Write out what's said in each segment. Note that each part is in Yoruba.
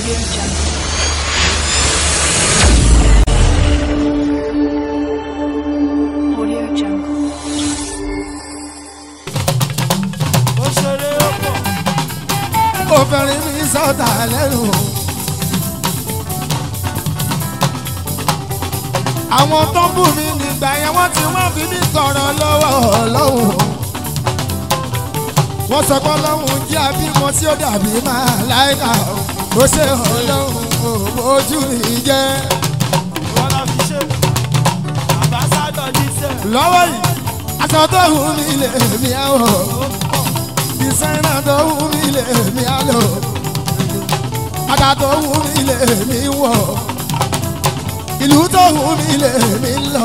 Audio Jungle. Audio Jungle. ó ṣeré ó pọ̀ obìnrin mi sọ̀tà lẹ́nu. àwọn tó ń bù mí nígbà yẹn wọ́n ti wọ́n fi mí tọrọ lọ́wọ́ ọlọ́run. wọ́n sọ pé ọlọ́run jẹ́ abímọ tí ó dàbí máa láìka ó ṣe ọlọ́run ojú mi jẹ́. wọn lọ fi ṣe àbáṣádọ díṣẹ lọ́wọ́ yìí aṣọ tó wù mí lè mí àwọ̀ ó pọ̀ ìsẹ́nà tó wù mí lè mí àlọ́ bàtà tó wù mí lè mí wọ̀ ìlú tó wù mí lè mí lọ.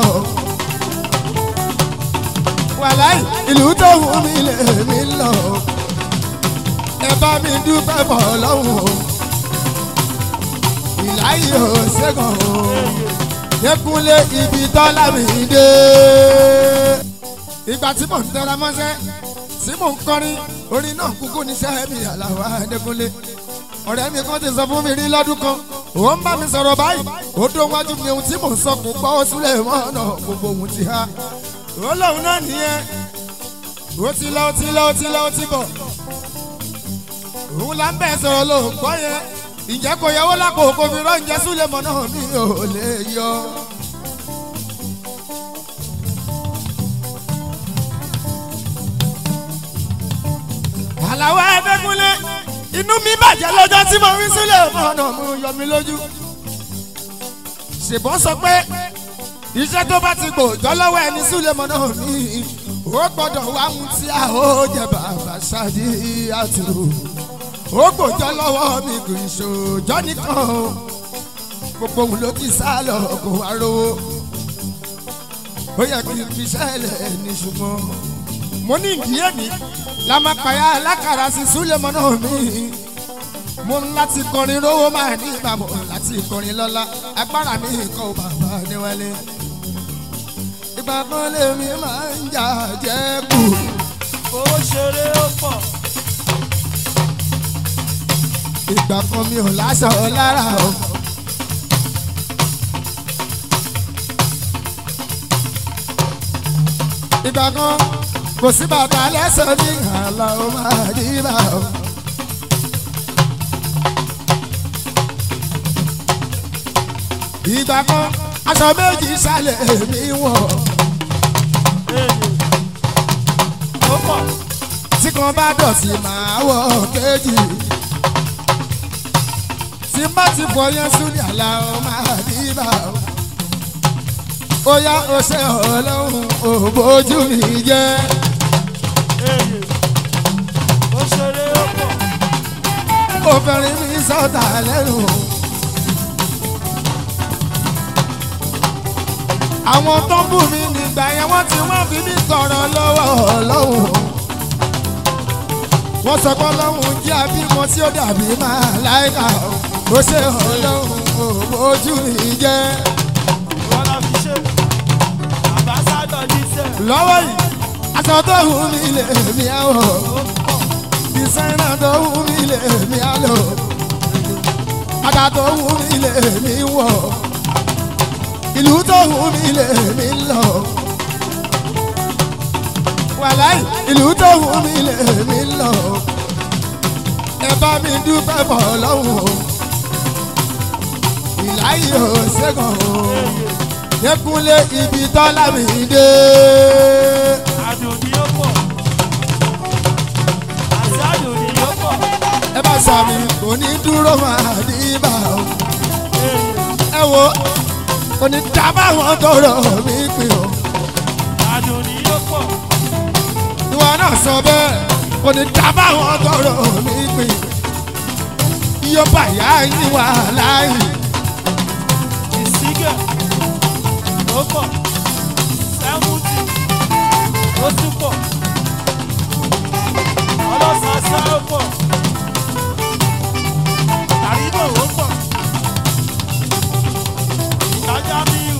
wàláì ìlú tó wù mí lè mí lọ. ẹ bá mi dúpẹ́ bọ̀ lọ́wọ́ ìláyé ò ṣẹ́gun o yẹkúnlé ibi tọ́lá mi dé. ìgbà tí mò ń tẹra mọ́ṣẹ́ tí mò ń kọrin orin náà kúkú níṣẹ́ mi àlàó adékúnlé. ọ̀rẹ́ mi kan ti sọ fún mi rí lọ́dún kan ó ń bá mi sọ̀rọ̀ báyìí ó dó wájú mi ohun tí mò ń sọ kò gbọ́ ó súlẹ̀ mọ́ ọ̀nà gbogbo ohun ti há. ó lóun náà nìyẹn ó ti lọ ó ti lọ ó ti lọ ó ti bọ̀. òun là ń bẹ̀ sọ̀rọ̀ ló ń gbọ́ yẹn ìjẹ́ kò yẹwò lápò kò fi rọ́ǹjẹ́ súlẹ̀ mọ́ náà mi ò lè yọ. àlàó ẹgbẹ́kúnlé inú mi bàjẹ́ lọ́jọ́ tí mo rí sílẹ̀ ọ̀nà mú yọ mí lójú. ṣèbọn sọ pé iṣẹ́ tó bá ti gbòòjọ́ lọ́wọ́ ẹni sílẹ̀ mọ́ náà mi ó gbọ́dọ̀ wá mú tí a ó jẹ bàbá ṣáàdì àtúrò ó gbòòjọ́ lọ́wọ́ mi kò í ṣòjọ́ nìkan o gbogbo òun ló ti sá lọ kó wá rówó ó yẹ kí n fi ṣẹlẹ̀ ní ṣùgbọ́n mo ní ìdí èmi la máa pàyà alákàrà sí súlẹ̀mọ́ náà mi mo ń láti kọrin rówó máa ní ìbámu láti kọrin lọ́la agbára mi kọ́ bàbá níwálé ìgbà kan lèmi máa ń jà jẹ́ kù ó ṣeré ó pọ̀ ìgbà kan mi ò láṣọ lára o. ìgbà kan kò sí bàtà lẹ́sẹ̀ ní àlà ó máa dìbà o. ìgbà kan aṣọ méjì sálẹ̀ mi wọ̀ èyí ó pọ̀ tí kan bá dọ̀tí máa wọ̀ kejì. tí má ti fọ yẹn sún ní àlà ó máa dìbà o. ó yá ó ṣe ọlọ́run ò bójú mi jẹ́. èyí ó ṣeré ó pọ̀ obìnrin mi sọ̀tà lẹ́nu. àwọn tó ń bù mí nígbà yẹn wọ́n ti wọ́n fi mí tọrọ lọ́wọ́ ọlọ́run. wọ́n sọ pé ọlọ́run jẹ́ abímọ tí ó dàbí máa láìka ó ṣe ọlọ́run ò ojú mi jẹ́. wọn lọ fi ṣe àbáṣádọ díṣẹ lọ́wọ́ yìí aṣọ tó wù mí lè mí àwọ̀ ó pọ̀ ìsẹ́nà tó wù mí lè mí àlọ́ bàtà tó wù mí lè mí wọ̀ ìlú tó wù mí lè mí lọ. wàláì ìlú tó wù mí lè mí lọ. ẹ bá mi dúpẹ́ bọ̀ lọ́wọ́ ìláyé ò ṣẹ́gun o yẹkúnlé ibi tọ́lá mi dé. àdùnní ó pọ̀ àti àdùnní ó pọ̀ ẹ bá sàmì kò ní dúró máa ní bá o. èyí ẹ wo kò ní dábàá wọn tọrọ mí pin o. àdùnní ó pọ̀ ìwọ náà sọ bẹ́ẹ̀ kò ní dábàá wọn tọrọ mí pin. iye bàyá yín wà láàyè. ìsígẹ̀ ó pọ̀ sẹ́mùtì ó tún pọ̀ ọlọ́sàásá ó pọ̀ tàríbò ó pọ̀ ìtajà míù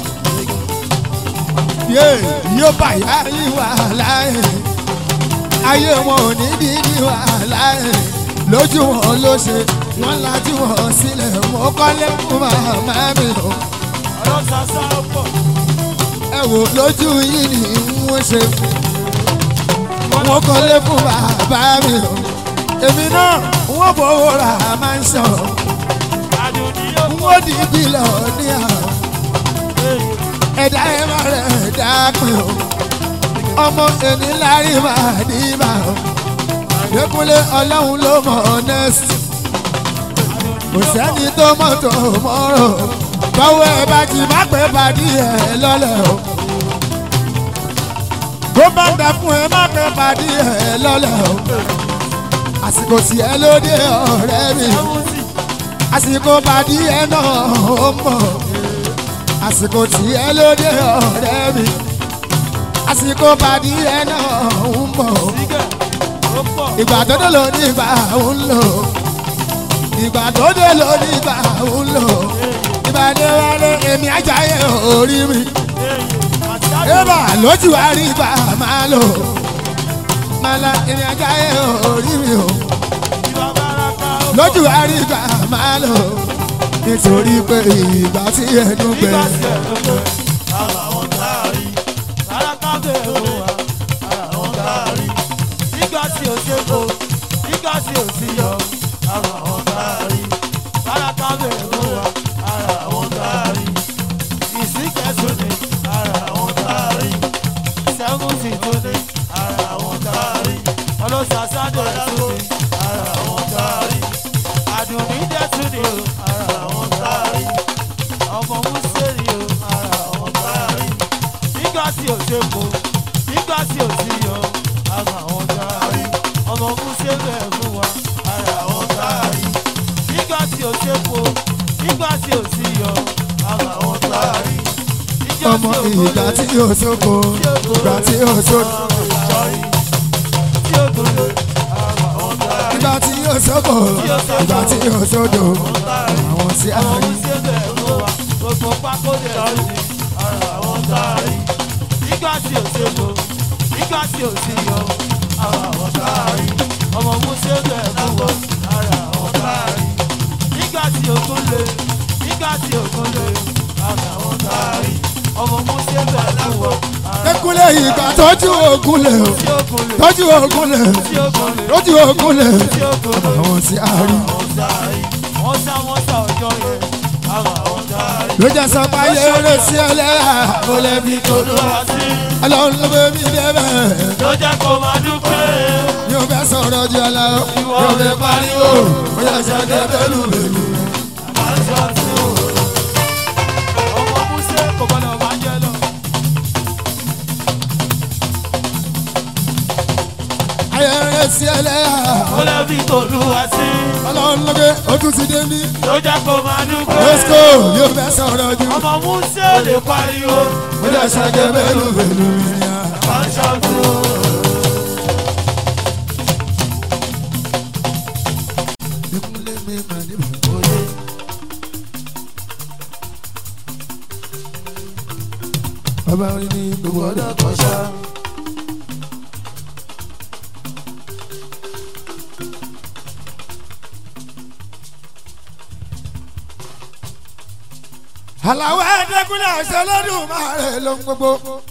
yé iye bàyá yín wà láàyè. ayé wọn ò ní bí ní wàhálà ẹ̀ lójú wọn ló ṣe wọn lajú wọn sílẹ̀ mo kọ́lé fún màmá mi o ọlọ́sàsá pọ̀ ẹ wò lójú yìí ni wọ́n ṣe wọ́n kọ́lé fún bàbá mi o èmi náà wọ́n fowó ra máa ń sọ àdùnní yóò pọ̀ wọ́n di bílọ̀ ní àwọn ẹ̀dá ẹ̀ má rẹ̀ ẹ̀dá pé o ọmọ ẹni lárí máa ní bá o lẹ́kúnlé ọlọ́run ló mọ̀ ọ́nẹ́sì kò sẹ́ni tó mọ̀ tó mọ́rọ̀ báwo ẹ bá ti má pẹ́ pàdé ẹ lọ́lẹ̀ o bó bá dà fún ẹ má pẹ́ pàdé ẹ lọ́lẹ̀ o àsìkò tí ẹ lóde ọ̀rẹ́ mi ẹ̀wùsì àsìkò pàdé ẹ náà ó mọ̀ àsìkò tí ẹ lóde ọ̀rẹ́ mi àsìkò pàdé ẹ náà ó mọ̀ sígẹ̀ ó pọ̀ ìgbà tó dé ló ní ìgbà ń lò ìgbà tó dé ló ní ìgbà ń lò ìgbà dé wálé èmi ajáyé orí mi àti àdùnní ébà lójú àrí ìgbà máa lò mọ́lá èmi ajáyé orí mi o ìwà bàràkà ó pọ̀ lójú àrí ìgbà máa lò nítorí pé ìgbà tí ẹnu gbẹ nígbà tí ẹ̀ ló pé ara wọn káàrí bàràkà bẹ̀rù wa ara wọn káàrí nígbà tí ò ṣe kó nígbà tí ò sí yọ ara wọn káàrí bàràkà bẹ̀rù wa ara wọn káàrí ìsìnkẹ́sùn ni ara wọn káàrí sẹ́fúnsì tó ní ara wọn káàrí ọlọ́sàsádọ̀ ẹ̀sùn ní ara wọn káàrí àdùnní dẹ́tún ní o ara wọn káàrí ọmọ mùsùlùmí o ara wọn káàrí nígbà tí ò ṣe kó nígbà tí ò sí yọ ara wọn káàrí ọmọ mùsùlùmí ẹ̀ fún wa ara wọn káàrí nígbà tí ò ṣe kó nígbà tí ò sí yọ ara wọn káàrí níjọ́ ọmọ tí ò ìgbà gbọ́dọ̀ tí yóò sóko ìgbà tí yóò sóko ìgbà tí yóò sóko ìgbà tí yóò sódò àwọn tí a rí. ọmọ musa bẹ̀ fún wọn ara àwọn káàrí nígbà tí ogun lè nígbà tí ogun lè ara àwọn káàrí ọmọ musa bẹ̀ fún wọn ara Ekúlé ìgbà tọ́jú ogun lè o, tí ogun lè tọ́jú ogun lè, tí ogun lè tọ́jú ogun lè, tí ogun lè. àwọn tí a rí. wọ́n sá wọ́n sá ọjọ́ yẹn àwọn àwọn dárí. Ló jẹ́ sọ pé ayé eré sí ẹlẹ́yà, ó lè bí kò ló. olúwa sí Ọlọ́run ló bẹ́ mi débẹ̀. ló jẹ́ kó máa dúpẹ́. Yóò fẹ́ sọ̀rọ̀ ju ọ̀la o, yóò fẹ́ pariwo, ó yẹ sọ dé bẹ́lú bẹ́lú. aṣọ tí o. ọmọ músẹ́ kò gbọ́dọ̀ máa jẹ lọ. Ayé eré sí ẹlẹ́yà, ó lè fi olúwa sí Ọlọ́run ló gbé ó tún ti dé mí. ló jẹ́ kó máa dúpẹ́. Lọ́sìkò yóò fẹ́ sọ̀rọ̀ ju. ọmọ músẹ́ ò lè pariwo. Ó yẹ sọ dé bẹ́lú bẹ́lú. aṣọ tí o. Ekúlé mi mà ní bàbá. Bàbá orin ní gbogbo ọ̀dọ́ kan ṣá. Àlàwọ̀ ẹ̀ẹ́dẹ́gúnlẹ̀ àṣẹ lọ́dún máa rẹ̀ ló ń gbogbo.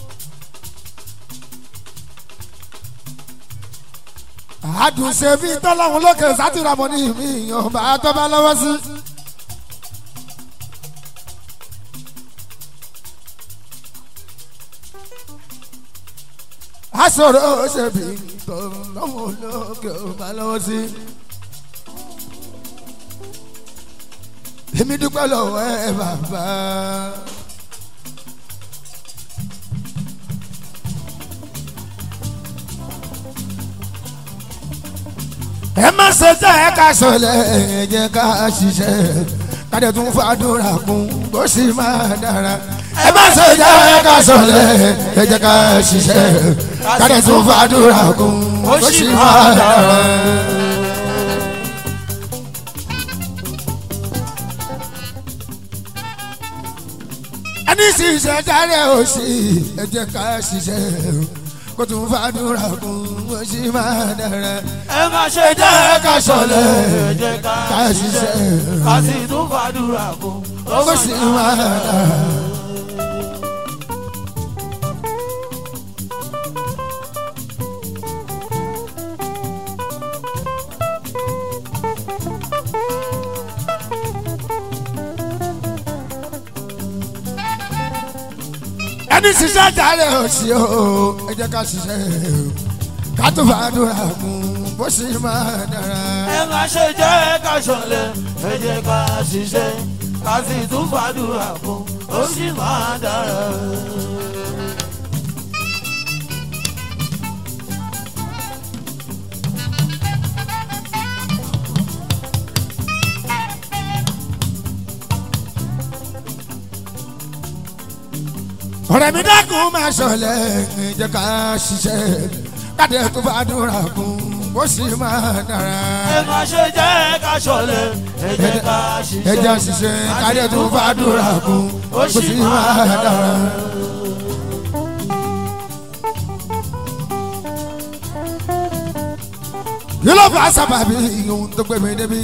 àdùnṣe bí tọ́lọ́hún lókè sátìrámọ́ ní mi ìyàn bá tọ́ bá lọ́wọ́ sí. àṣọrò ṣe bí tọ́lọ́hún lókè bá lọ́wọ́ sí. èmi dúpẹ́ lọ́wọ́ ẹ bàbá. ẹ má ṣe jẹ́ ẹ ká sọlẹ̀ ẹ jẹ́ ká ṣiṣẹ́ kádẹ tún fàdúrà kún bó sì máa dára. ẹ má ṣe jẹ́ ẹ ká sọlẹ̀ ẹ jẹ́ ká ṣiṣẹ́ kádẹ tún fàdúrà kún bó sì máa dára. ẹni ṣiṣẹ́ dáre òsì ẹ jẹ́ ká ṣiṣẹ́ kó tún fàdúrà kún bó ṣe máa dára. ẹ má ṣe jẹ́ ká ṣọlẹ̀ ẹ jẹ́ ká ká ṣiṣẹ́ ṣiṣẹ́. ká sì tún fàdúrà kún ó bó ṣe máa dára. ẹni ṣiṣẹ́ jàre òsì o ẹ jẹ́ ká ṣiṣẹ́ o ká tó fàdúrà kún bó ṣe máa dára. ẹ má ṣe jẹ́ ká ṣọlẹ̀ ẹ jẹ́ ká ṣiṣẹ́ ká sì tún fàdúrà kún ó sì máa dára. ọ̀rẹ́ mi dákun máa ṣọlẹ̀ ẹ jẹ́ ká ṣiṣẹ́ káde tó fàdúrà kún bó ṣe máa dára. ẹ má ṣe jẹ́ ká ṣọlẹ̀ ẹ jẹ́ ká ẹ jẹ́ ṣiṣẹ́ ṣiṣẹ́ káde tó fàdúrà kún bó ṣe máa dára. kí ló fà sábàbí ohun tó gbé mi débi.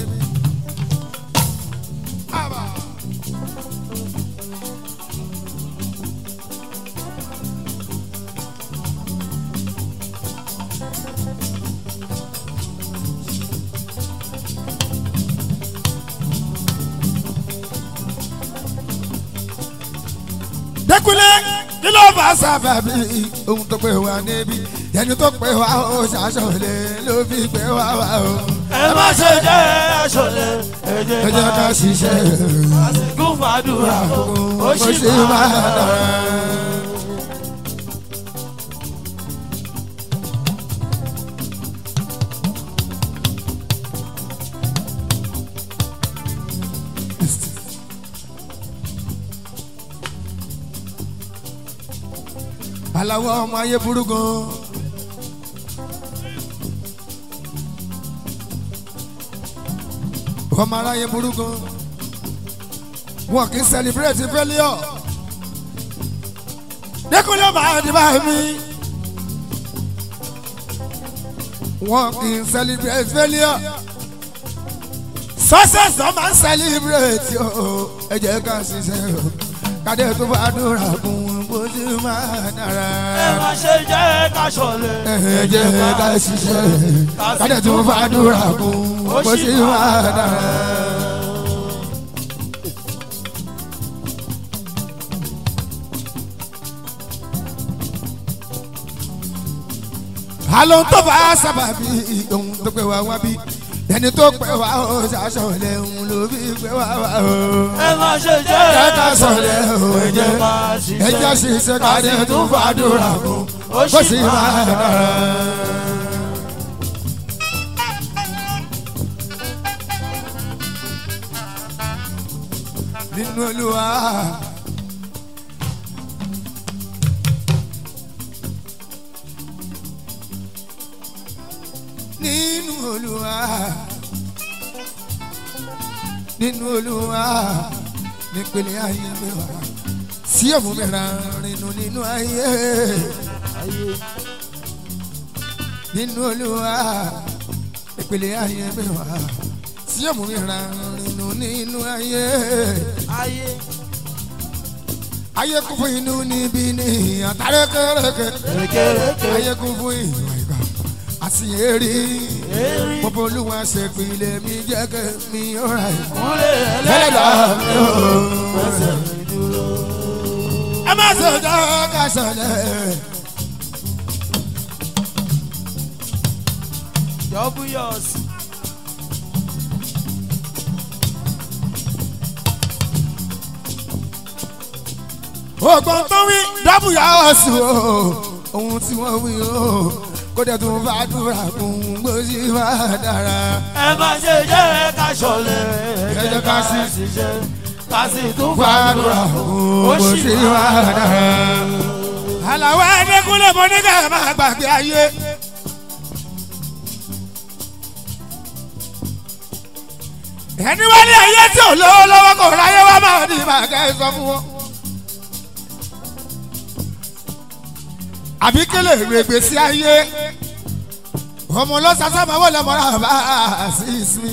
dẹkulẹ kí ló fà sábàbí ohun tó gbé wa débi ẹni tó pè wá ó ṣàṣọlẹ ló fi pè wá wá o. ẹ má ṣe jẹ́ ká ṣọlẹ̀ ẹ ẹ jẹ́ jẹ́ ká ká ṣiṣẹ́ ṣiṣẹ́ ká sì tún fàdúrà kún ó bó sì ṣe máa máa dára. dára. aláwọ̀ ọmọ ayé burú gan. ọmọ aráyé burú gan. wọn kì í celebrate failure. dẹ́kunlé máa di bá mi. wọn kì í celebrate failure. success náà máa ń celebrate o. ẹ jẹ́ ká ṣiṣẹ́ o. kádé tó bá dúrà kún bó ti máa dára ẹ má ṣe jẹ́ ká ṣọlẹ̀ ẹ jẹ́ ká ṣiṣẹ́ kádẹ tó fàdúrà kún bó ṣe wà dára. àlọ́ tó bá sábàbí ohun tó pẹ́ wá wá bí ẹni tó pẹ́ wá ó ṣàṣọlẹ̀ òun ló fi pẹ́ wá wá o. ẹ má ṣe jẹ́ ẹ ká sọ̀lẹ̀ o ẹ ẹ jẹ́ jẹ́ ká ẹ jẹ́ ṣiṣẹ́ ṣiṣẹ́ kádẹ tó fàdúrà kún bó ṣe wà dára. nínú olúwa. nínú olúwa. nínú olúwa. nípele ayé mi wá. sí òmù mi ra rinu nínú ayé. nínú olúwa. nípele ayé mi wá. sí òmù mi ra rinu nínú ayé ayé ayé kún fún inú níbí ní àtàrẹ kẹrẹkẹ kékeré ayé kún fún ìwà ìgbà àṣìyẹrí èrí gbogbo olúwa ṣèpìlẹ̀ mi jẹ́ kẹ́ mi ọ̀rà ẹ̀ kúlẹ̀ ẹlẹ́dà ẹlẹ́dàá mi ò. fẹsẹ̀ mi dúró. ẹ má ṣe ọjọ́ ká ṣọlẹ̀ Double yours. ògbọ́n tó wí dábùyà ọ̀sùn o ohun tí wọ́n wí o kó dẹ̀ tún bá dúrà kún gbòsì má dára. ẹ má ṣe jẹ́ ká ṣọlẹ̀ ẹ jẹ́ ká sì ṣiṣẹ́ ká sì tún fàdúrà fàdúrà kún ó sì gbòsì má máa dára. àlàó ẹ̀ẹ́dẹ́kúnlé mo ní ká máa gbàgbé ayé. ẹni wá ní ayé tí ò lówó lọ́wọ́ kò ráyé wá máa ní màá kẹ́ ẹ sọ fún wọn. àbí kélé règbè sí ayé ọmọ lọ́sàsá máa wọlé mọ́ra bá a sí ìsinmi.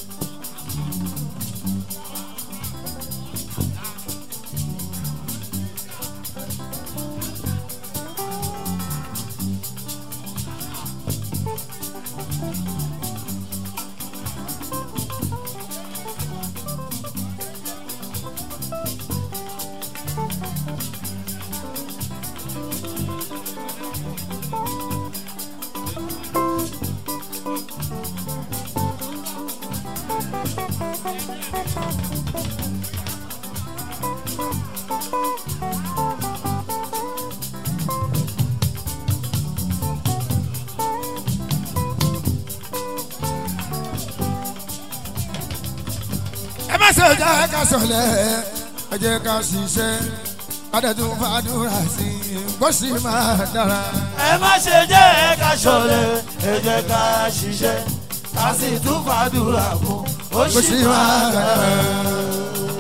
ẹ má ṣe jẹ́ ká sọ̀lẹ̀ ẹ jẹ́ ká ṣiṣẹ́ adẹ́tún fàdúrà sí i kó sì máa dára. ẹ má ṣe jẹ́ ká ṣọ̀lẹ ẹ jẹ́ ká ṣiṣẹ́ ká sì tún fàdúrà fún ó kó sì sì máa máa dára. dára.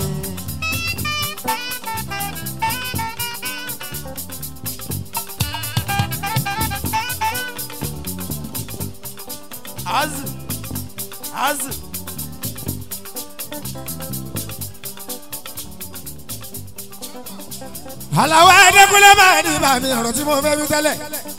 azu azu àlàwọ̀ ẹ̀ẹ́dẹ́gbẹ́lẹ́ máa ní bàmí ọ̀rọ̀ tí mo fẹ́ wí tẹ́lẹ̀.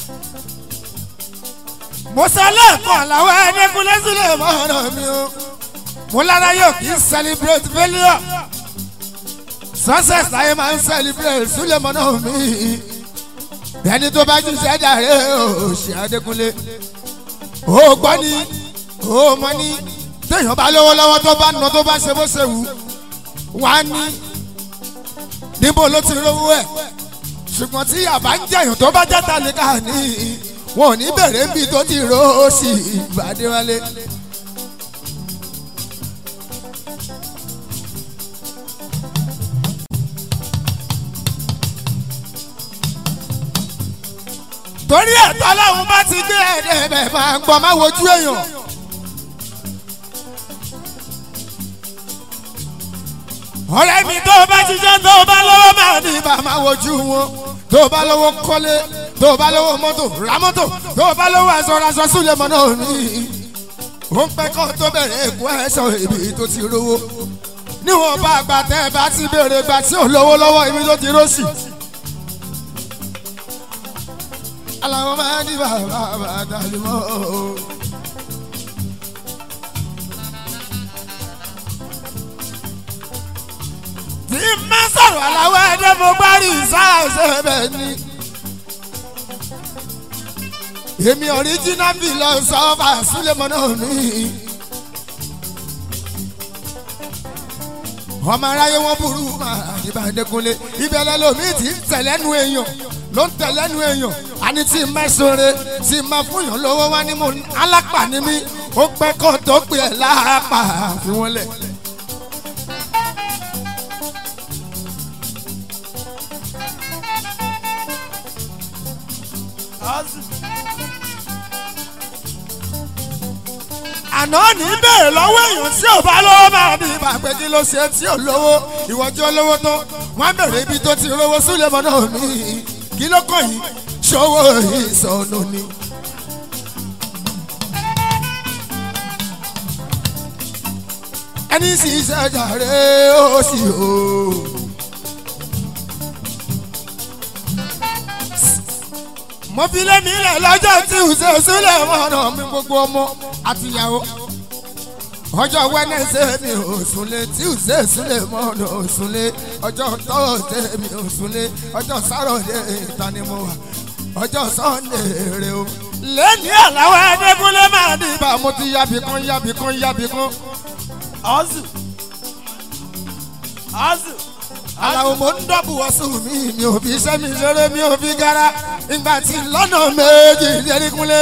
mo sọ lẹ́ẹ̀kan àlàwọ̀ ẹ̀ẹ́dẹ́gbẹ́lẹ́ sílẹ̀ mọ́ ọ̀rọ̀ mi o. mo lára yóò kí n celebrate failure. success láyé máa ń celebrate sílẹ̀ mọ́ náà mi. ẹni tó bá jíṣẹ́ jàre o ṣe Adékúnlé. o gbọ́ ni o mọ ni téèyàn bá lówó lọ́wọ́ tó bá nà tó bá ṣe bó ṣe wù wá ní níbo ló ti rówó ẹ̀ ṣùgbọ́n tí àbá ń jẹyàn tó bá játa lè ká ní wọn ò ní bẹ̀rẹ̀ bí tó ti ró ó sì ìbàdí wálé. torí ẹ̀tọ́ ọlọ́run bá ti gbé ẹ̀dẹ̀ bẹ̀ máa ń gbọ́ máa wojú èèyàn. ọ̀rẹ́ mi tó o bá ṣiṣẹ́ tó o bá lọ́wọ́ máa ní ibà máa wojú wọn tó o bá lọ́wọ́ kọ́lé tó o bá lọ́wọ́ mọ́tò ra mọ́tò tó o bá lọ́wọ́ aṣọ aṣọ súlẹ̀ mọ́ náà ní. ó ń pẹ́ kọ́ tó bẹ̀rẹ̀ èkó ẹ̀ṣọ́ ibi tó ti rówó níwọ̀n bá àgbà tẹ́ ẹ bá ti béèrè gbà tí ò lówó lọ́wọ́ ibi tó ti rọ́ọ̀sì. aláwọ̀ máa ní bàbá bàtà lè mọ́ o. tí n bá sọ̀rọ̀ aláwọ̀ ẹ̀dẹ́ mo bá rí ìsáàsẹ̀ bẹ́ẹ̀ ni. èmi ọ̀ríjínà bí lọ sọ́fà súlẹ̀mọ́ náà ní. ọmọ aráyé wọn burú máa níbà Adékúnlé ìbẹ̀lẹ̀ lomi ti ń tẹ̀lẹ́nu èèyàn ló ń tẹ̀lẹ́nu èèyàn àní tí mẹ́sọ̀rẹ́ tí ma fún yàn lọ́wọ́ wá ní mo alápà ní mi ó pẹ́ kó tó pè é láàpà fi wọ́n lẹ̀. azu àná ní bẹ́ẹ̀ lọ́wọ́ èèyàn tí ò bá lówó máa ní ibà pé kí ló ṣe tí ò lówó ìwọ́jú olówó tó wọ́n bẹ̀rẹ̀ ibi tó ti rówó sílẹ̀ mọ́ náà ní kí ló kàn yín ṣòwò ìsọnù ni. ẹni sì ṣàjàre ó sì o. mo fi lé mi lẹ̀ lọ́jọ́ tí ò ṣe sílẹ̀ mọ́nà mi gbogbo ọmọ àtìyàwó ọjọ́ wẹ́nẹ́sẹ̀ mi ò súnlé tí ò ṣe sílẹ̀ mọ́nà ò súnlé ọjọ́ tọ́ọ̀sẹ̀ mi ò súnlé ọjọ́ sáròdé ìta ni mo wà ọjọ́ sọ́ndé rè o. lẹ́ni àláwọ̀ ẹ̀ẹ́dẹ́gúnlé máa ní ibà mo ti yábì kan yábì kan yábì kan. azu azu aláwo mo ń dọ́bù ọ̀sùn mi mi ò fi iṣẹ́ mi ṣeré mi ò fi gara ìgbà tí lọ́nà méjì ìdẹ́rìkúnlé.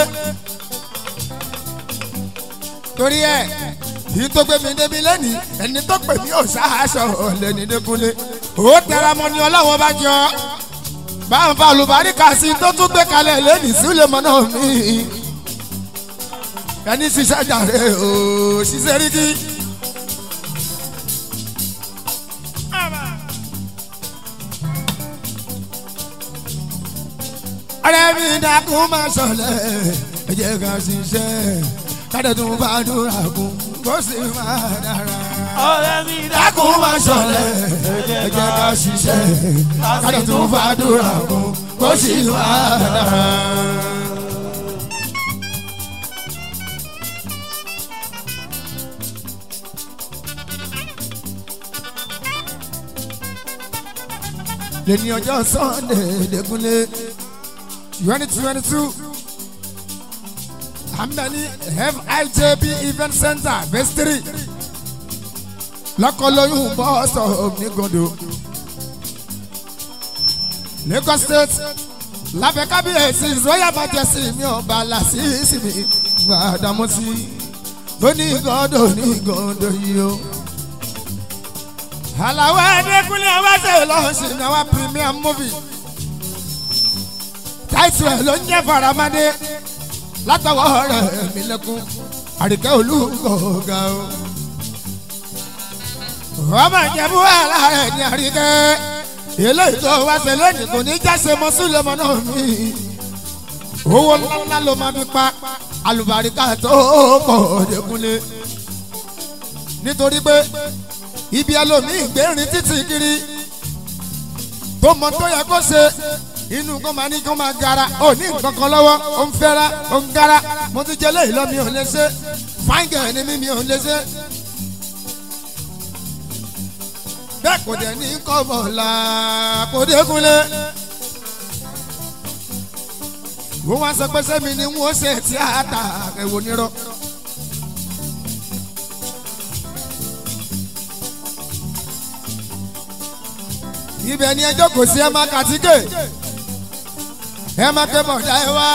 torí ẹ yìí tó gbé mi débi lẹ́nìí ẹni tó pè mí ò ṣáàṣọ lẹ́ni dẹ́kúnlé. ó tẹra mọ́ ni ọlọ́wọ́ bá jọ bá ń fa olùbáríkà sí tó tún gbé kalẹ̀ lẹ́nìí sílẹ̀ mọ́ náà mi. ẹni ṣiṣẹ́ jàre o ṣiṣẹ́ rí kí. ọ̀rẹ́ mi dákun máa ṣọlẹ̀ ẹ jẹ́ ká ṣiṣẹ́ káde tún bá dúrà kún kó sì máa dára. ọ̀rẹ́ mi dákun máa ṣọlẹ̀ ẹ jẹ́ ká ṣiṣẹ́ káde tún bá dúrà kún kó sì máa dára. lẹ́ni ọjọ́ sunday dẹ́kunlé twenty twenty two amdani fijb event center vestry lọ́kọ́lóyún bọ́ọ̀sọ̀ onígodo lagos state lábẹ́ kábíyèsí royal majesty mi ọba làṣìṣì mi gbàdámọ́sí onígodo onígodo yìí o àlàwọ̀ ẹ̀ẹ́dẹ́gbẹ́lẹ́ ọbaṣẹ́ lọ́sìn ní àwọn premium movie táìtù ẹ̀ ló ń jẹ́ faramade látọwọ́ rẹ̀ mí lẹ́kún àríkẹ́ olúkọ̀ọ́gà o. ọmọ ìjẹ̀bú àlá rẹ̀ ní àríkẹ́ eléyìí tó wá ṣe lónìí kò ní jáse mọ́ súlẹ̀mọ́ náà mi. owó ńláńlá ló máa fi pa alùbáríkà tó pọ̀ dẹ́kunlé nítorí pé ibi ẹlòmíì gbẹ̀rin títì kiri tó mọ tó yẹ kó ṣe inú kó máa ní kó máa gara ó ní nǹkan kan lọ́wọ́ ó ń fẹ́ra ó ń gara mo ti jẹ léyìí lọ mi ò lè ṣe fáńgẹ̀ ni mi mi ò lè ṣe. bẹ́ẹ̀ kò dẹ̀ ní kọ́bọ̀ la kò dé kúnlé. wọ́n wá sọ pé sẹ́mi ni wọ́n ṣe tíátà ẹ̀wò nírọ̀. ibẹ̀ ni ẹjọ́ kò sí ẹ máa kàtíkè ẹ máa ké bọ̀dá ẹ wá.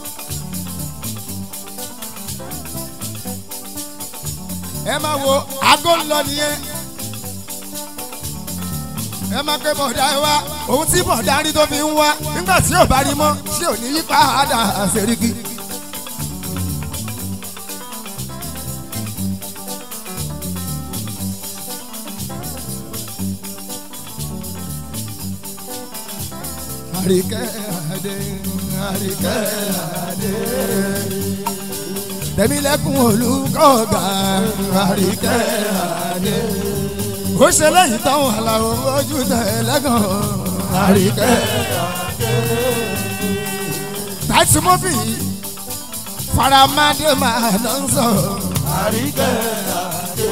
ẹ máa wo aago ń lọ nìyẹn ẹ máa ké bọ̀dá ẹ wá ohun tí bọ̀dá rí tó fi ń wá nígbà tí ò bá rí mọ́ tí ò ní yí padà àṣẹríkì. àríkẹ́ àdé àríkẹ́ àdé. Tẹ̀mílẹ́kùn olùkọ́gà àríkẹ́ àdé. Ó ṣe lẹ́yìn táwọn àlàó ojú tẹ̀ lẹ́gàn àríkẹ́ àdé. Táìsì mọ́fì faramadé máa ná ń sọ. àríkẹ́ àdé.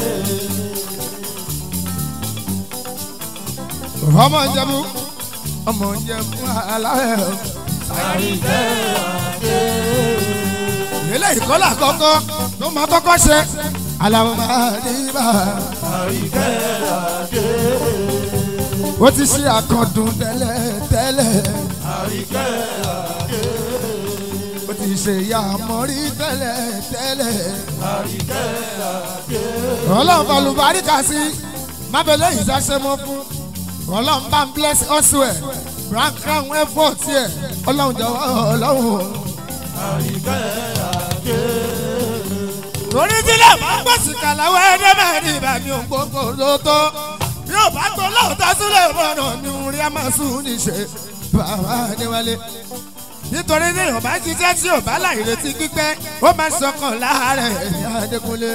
Ọmọ ìjẹ̀bú ọmọ ìjẹ̀bú aláwẹ̀ o. àríkẹ́ àdé. eléyìí kọ́lá kọ́kọ́ ló máa kọ́kọ́ ṣe aláwọ̀ máa ní bá àríkẹ́ àdé. ó ti ṣe àkọ́dùn tẹ́lẹ̀ tẹ́lẹ̀ àríkẹ́ àdé. ó ti ṣe ìyá àmọ́rí tẹ́lẹ̀ tẹ́lẹ̀ àríkẹ́ àdé. ọlọ́run balùbáríkà sí mábẹ́lẹ́ yìí ṣàṣẹ mọ́ fún ọlọ́run bá ń bless ọ̀ṣùẹ̀ brand crown effort yẹ ọlọ́run jọ̀wọ́ ọlọ́run. àríkẹ́ àdé. torí tílẹ̀ máa ń gbèsè kàláwọ́ ẹ̀ẹ́dẹ́ mẹ́rin ìbàmí ògbóngbò ló tó bí ó bá tó lóòótọ́ sílẹ̀ mọ́nà ní orí a máa sùn níṣẹ́ bàbá níwálé nítorí ní ìyọ̀bá jíjẹ́ tí ò bá láì retí pípẹ́ ó máa sọkàn láàárẹ̀ ẹ̀yà adékúnlé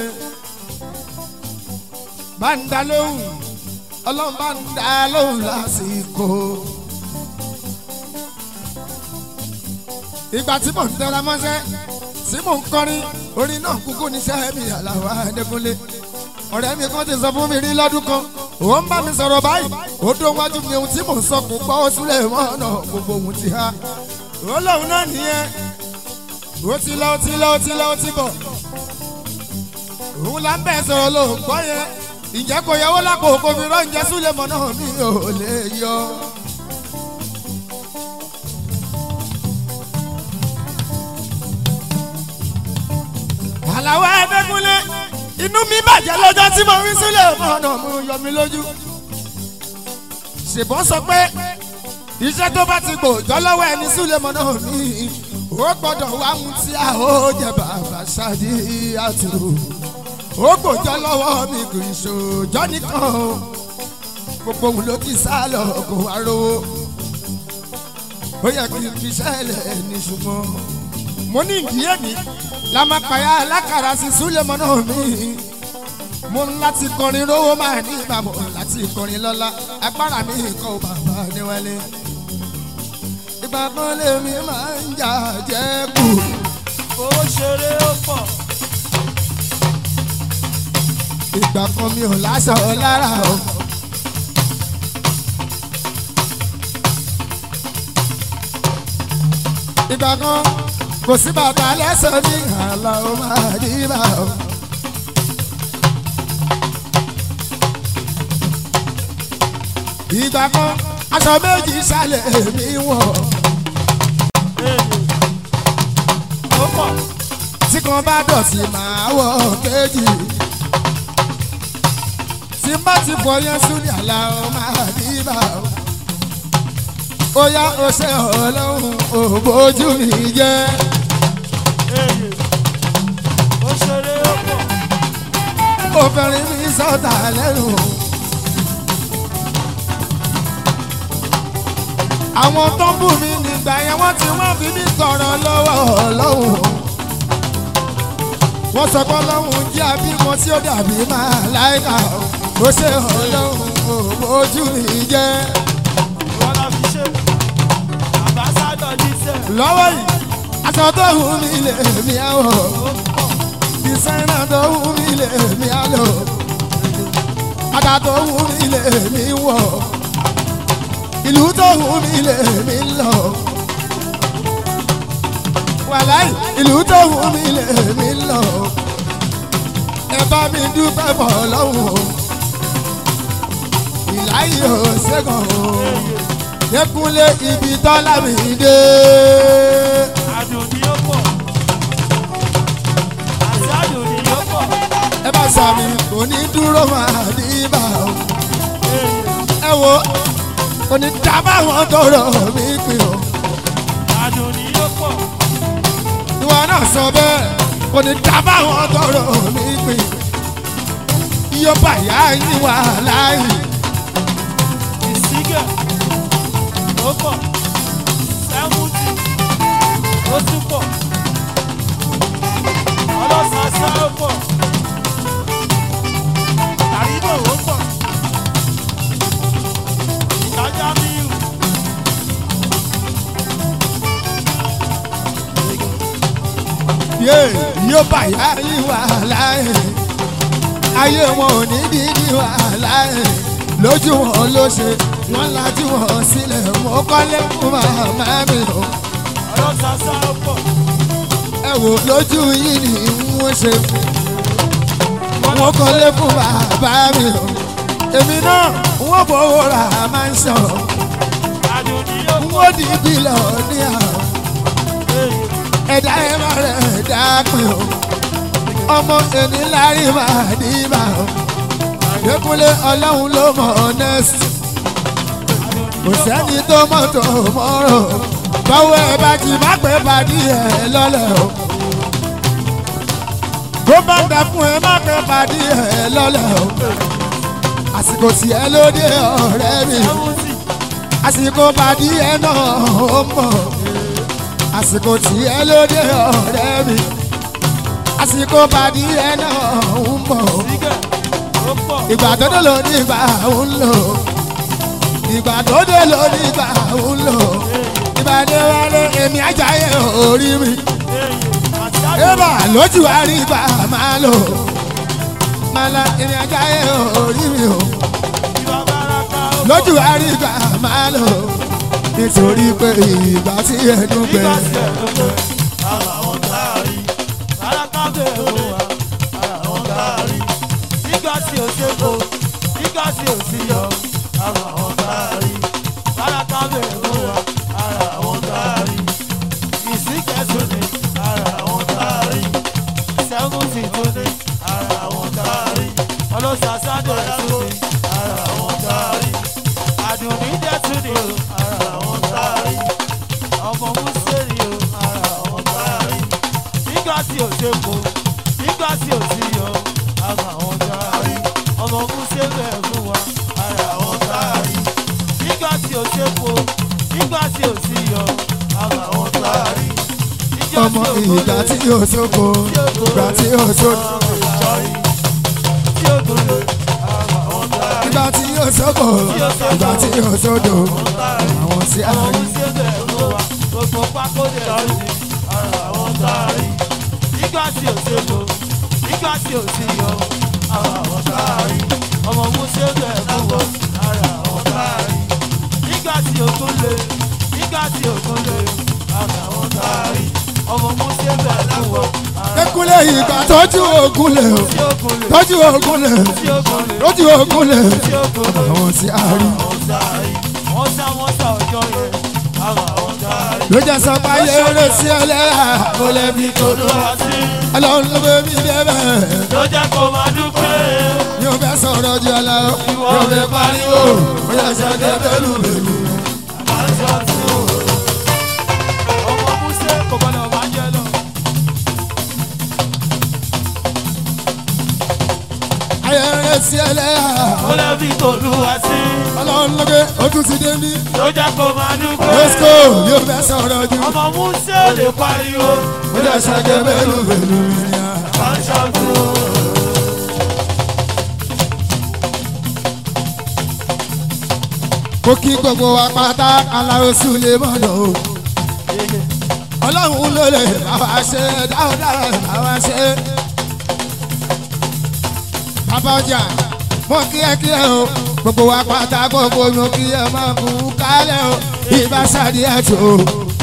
bá ń dá lóhùn ọlọ́run bá ń dá lóhùn lásìkò. ìgbà tí mò ń tẹra mọ́ṣẹ́ tí mò ń kọrin orin náà kúkú níṣẹ́ mi àlàó adékúnlé ọ̀rẹ́ mi kan ti sọ fún mi rí lọ́dún kan òun bá mi sọ̀rọ̀ báyìí ó dún wájú mi ohun tí mò ń sọ kò gbọ́ ó sílẹ̀ mọ́ ọ̀nà gbogbo ohun ti há ó lóun náà nìyẹn ó ti lọ ó ti lọ ó ti lọ ó ti bọ̀ òun là ń bẹ̀ sọ̀rọ̀ ló ń gbọ́ yẹn ìjẹ́ kò yẹwò lápò kò fi rọ́ǹjẹ́ súlẹ̀ mọ́ náà mi ò lè yọ. àlàó ẹ̀ẹ́dẹ́gúnlé inú mi bàjẹ́ lọ́jọ́ tí mo rí sílẹ̀ ọ̀nà mo yọ mi lójú. ṣèbọn sọ pé iṣẹ́ tó bá ti gbòòjọ́ lọ́wọ́ ẹni sílẹ̀ mọ́ náà mi ó gbọ́dọ̀ wá mú tí a ó jẹ bàbá ṣáàdì àtúrò ó gbòòjọ́ lọ́wọ́ mi kò í ṣòjọ́ nìkan o gbogbo òun ló ti sá lọ kó wá rówó. ó yẹ kí n fi sẹ́lẹ̀ ní ṣùgbọ́n mo ní ìdíyẹ mi la máa pààyà alákàrà sí súlẹ̀mọ́ náà mi mo ń láti kọrin rówó máa ní ìbàbọ̀ láti kọrin lọ́la agbára mi kọ́ bàbá níwálé ìgbà kan lèmi máa ń jà jẹ́ kù owó ṣeré ó pọ̀ ìgbà kan mi ò láṣọ lára o. ìgbà kan kò sí bàtà lẹ́sẹ̀ ní àlà ó máa dí bá o. ìgbà kan aṣọ méjì ṣàlẹ̀ mi wọ̀ ó pọ̀ tí kan bá dọ̀tí máa wọ̀ kejì tí bá ti fọ yẹn sórí àlà ó máa dí bá o. ó yá ó ṣe ọlọ́run ò bójú mi jẹ́. ó ṣeré ó pọ̀ obìnrin mi sọ̀tà lẹ́nu. àwọn tó ń bù mí nígbà yẹn wọ́n ti wọ́n fi mí tọrọ lọ́wọ́ ọlọ́run. wọ́n sọ pé ọlọ́run jẹ́ abímọ tí ó dàbí máa láìka ó ṣe ọlọ́run ò bójú mi jẹ́. wọn lọ fi ṣe àbáṣádọ̀ jíṣẹ́ lọ́wọ́ yìí aṣọ tó wù mí lè mí àwọ̀ ó pọ̀ dísáínà tó wù mí lè mí àlọ́ bàtà tó wù mí lè mí wọ̀ ìlú tó wù mí lè mí lọ wàláì ìlú tó wù mí lè mí lọ ẹ bá mi dúpẹ́ bọ̀ lọ́wọ́ ìláyé ò ṣẹ́gun o yẹkúnlé ibi tọ́lá mi dé. àdùn ni ó pọ̀ àti àdùn ni ó pọ̀ ẹ bá sàmì kò ní dúró máa dì bá o. ẹ wo kò ní dábàá wọn tọrọ mi pè o. àdùn ni ó pọ̀ ìwọ náà sọ bẹ́ẹ̀ kò ní dábàá wọn tọrọ mi pè. iye bàyá yín wà láàyè. ìsígẹ̀ ó pọ̀ sẹ́wùtì ó tún pọ̀ ọlọ́sàsá ó pọ̀ àríbò ó pọ̀ ìtajà míìrù yé iye bàyá yín wà láàyè. ayé wọn ò ní dídí wà láàyè. lójú wọn ló ṣe wọn lajú wọn sílẹ̀ mọ́ kọ́lé fún màmá mi o. ọlọ́sàsá ó pọ̀ ẹ wò lójú yìí ni wọ́n ṣe wọ́n kọ́lé fún bàbá mi o èmi náà wọ́n fowó ra máa ń sọ àdùn ni ó pọ̀ wọ́n di bílọ̀ ní àwọn ẹ̀dá ẹ̀ máa rẹ̀ ẹ̀dá pin o ọmọ ẹni lárí máa ní bá o Dékúnlé ọlọ́run ló mọ̀ ọ́nẹ́sì kò sẹ́ni tó mọ̀ tó mọ́rọ̀ báwo ẹ bá ti má pẹ́ pàdé ẹ lọ́lẹ̀ o bó bá ń dà fún ẹ má pẹ́ pàdé ẹ lọ́lẹ̀ o àsìkò tí ẹ lóde ọ̀rẹ́ mi sẹ́wùtì àsìkò pàdé ẹ náà ó mọ̀ àsìkò tí ẹ lóde ọ̀rẹ́ mi àsìkò pàdé ẹ náà ó mọ̀ ìsígẹ̀ ó pọ̀ ìgbà tó dé ló ní ìgbà ń lò ìgbà tó dé ló ní ìgbà ń lò ìgbà dé wálé èmi ajáyé orí mi àti àdùn ébà lójú àrí ìgbà máa lò máa la èmi ajáyé orí mi o ìwà bàràkà ó pọ̀ lójú àrí ìgbà máa lò nítorí pé ìgbà tí ẹnu gbẹ nígbà tí ẹ̀ ló pé ara wọn káàrí bàràkà bẹ̀rù wa ara wọn káàrí nígbà tí ò ṣe kó nígbà tí ò sí yọ ara wọn káàrí bàràkà bẹ̀rù wa ara wọn káàrí ìsìnkẹ́sùn ni ara wọn káàrí sẹ́gùnsì tún ni ara wọn káàrí ọlọ́sàsádẹ̀ tún ni ara wọn káàrí àdùnní dẹ̀ tún ni o ara wọn káàrí ọmọ mùsùlùmí o ara wọn káàrí nígbà tí ò ṣe kó nígbà tí ò sí yọ ara wọn káàrí ọmọ mùsùlùmí ẹ̀ fún wa ara wọn káàrí nígbà tí ò ṣe kó nígbà tí ò sí yọ ọmọ ìgbà tí yóò sóko ìgbà tí yóò sóko tí ó gbòòrò àwọn táàrí. ìgbà tí yóò sóko ìgbà tí yóò sódò àwọn sí àwọn àárín. tí ó bẹ̀rẹ̀ fún wa gbogbo pákó dẹ̀ lórí ara àwọn táàrí. nígbà tí ò ṣe lò nígbà tí ò sí yọ ara àwọn táàrí. ọmọ musa bẹ̀rẹ̀ fún wa ara àwọn táàrí. nígbà tí òkun lè nígbà tí òkun lè ara àwọn táàrí. ọmọ musa bẹ̀rẹ̀ fún wa ara Ekule ìgbà tọ́jú ogun lè o tí òkun lè tọ́jú ogun lè tí òkun lè tọ́jú ogun lè tí òkun lè. àwọn sí àárín. àwọn táàrí. wọ́n sá wọ́n sá ọjọ́ yẹn ara àwọn táàrí. ló jẹ́ sọ pé ayé eré sí ẹlẹ́yà kò lè fi kó lọ. Olúwa sí ọlọ́run ló bẹ mí débẹ̀ ló jẹ́ kó máa dúpẹ́. yóò fẹ́ sọ̀rọ̀ ju ọ̀la o yóò fẹ́ pariwo ó yẹ sọ kẹ́kẹ́ lù bẹ̀rù. Aṣọ tí ó ọmọ Músẹ́ kò gbọ́dọ̀ máa jẹ lọ. ayé eré sí ẹlẹ́yà Ó lè fi tòlúwa sí ọlọ́run ló bẹ ó tún ti dé mí. ló jẹ́ kó máa dúpẹ́. lọ́sìkò yóò fẹ́ sọ̀rọ̀ ju Ọmọ Músẹ́ ò lè pariwo. ó yẹ sọ kẹ́kẹ́ lù bẹ̀rù. Aṣọ tí ó mo kí gbogbo wa pátá aláwo sùlẹ̀ mọ́nà o. ọlọ́run ló lè bá wa ṣe dáadáa bá wa ṣe. bàbá ọjà mo kí ẹ kí ẹ o gbogbo wa pátá gbogbo mo kí ẹ máa kú kálẹ̀ o ìbá sáré ẹ̀tọ́ o.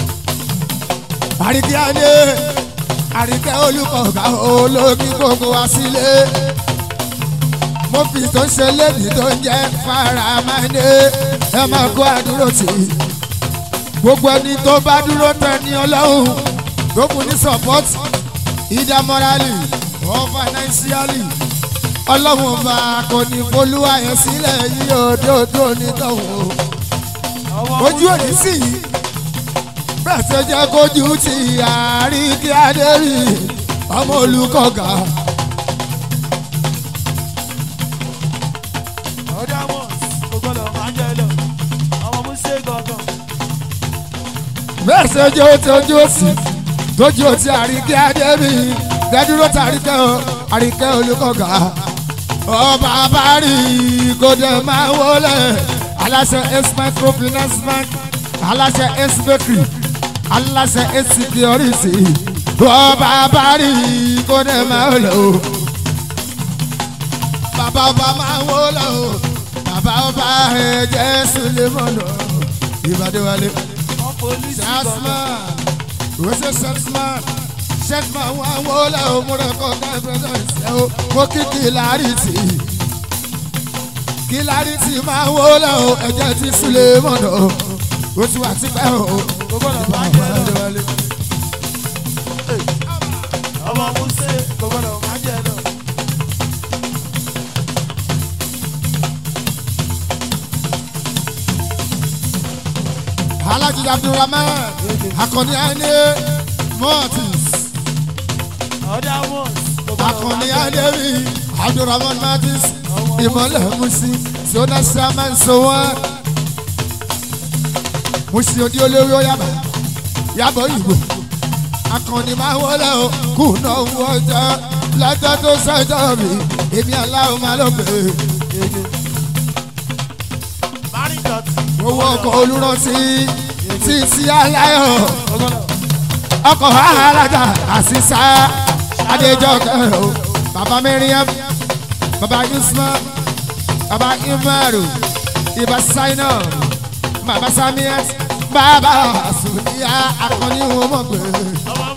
àríkí adé àríkẹ́ olùkọ̀ọ̀gá olókí gbogbo wa sílé. mo fi tó ṣe lébi tó ń jẹ́ faramáde ẹ máa kó àdúró tì í gbogbo ẹni tó bá dúró tẹ ní ọlọ́run tó kù ní support either morally or financially ọlọ́run ọba kò ní folúwa yẹn sílẹ̀ yìí òdòdó nítọ̀hún ọmọ ojú òní sì yìí bẹ́ẹ̀ tó jẹ́ kójú ti àárín kí adé rí ọmọ olùkọ́gà ọjà mọ̀ kò gbọ́dọ̀ máa jẹ lọ. Ọmọ Músẹ́ gangan. bẹ́ẹ̀ tó jẹ́ ojú òsì tójú òtí àárín kí adé rí dẹ́dúró tàríkẹ́ o àríkẹ́ olùkọ́gà ọba abárí gòdè máa wọlé aláṣẹ ace microfinance bank aláṣẹ ace bakery aláṣẹ ace security ọba abárí gòdè máa wọlé o bàbá ọba máa wọlé o bàbá ọba ẹ̀jẹ̀ sulemọ̀nà ìbàdíwálé Wọ́n polisi gangan. salesman rose salesman salesman wà wọlé o mo rẹ kọ ká presence ẹ o mo kí kìlárìtì kìlárìtì máa wọlé o ẹ̀jẹ̀ ti sulemọ̀nà o ti wà tipẹ́ o Kò gbọ́dọ̀ máa jẹ lọ. Ọmọ Músẹ́ kò gbọ́dọ̀ máa jẹ lọ. alhaji abdulrahman akọni ẹni mortis Ọjà mọ̀ kò gbọ́dọ̀ akọni máa jẹ lọ. ẹni abdulrahman mortis ìmọ̀lẹ̀ musi sona saman sowan musi odi olórí oyaba yabọ ìgbò akọni máa wọlé o kùnà owó ọjà lọ́jọ́ tó sọ́jọ́ mi èmi aláwọ̀ máa lọ pè é Márìn dọ̀tí. owó ọkọ̀ olùrántí títí aláyọ̀ Kò gbọ́dọ̀. ọkọ̀ alága àṣìṣà adéjọ́kẹ́ o bàbá miriam bàbá yusman bàbá imaru ibà saina bàbá samiat bàbá sùnìyà akọni wọn mọ̀ pé Ọmọ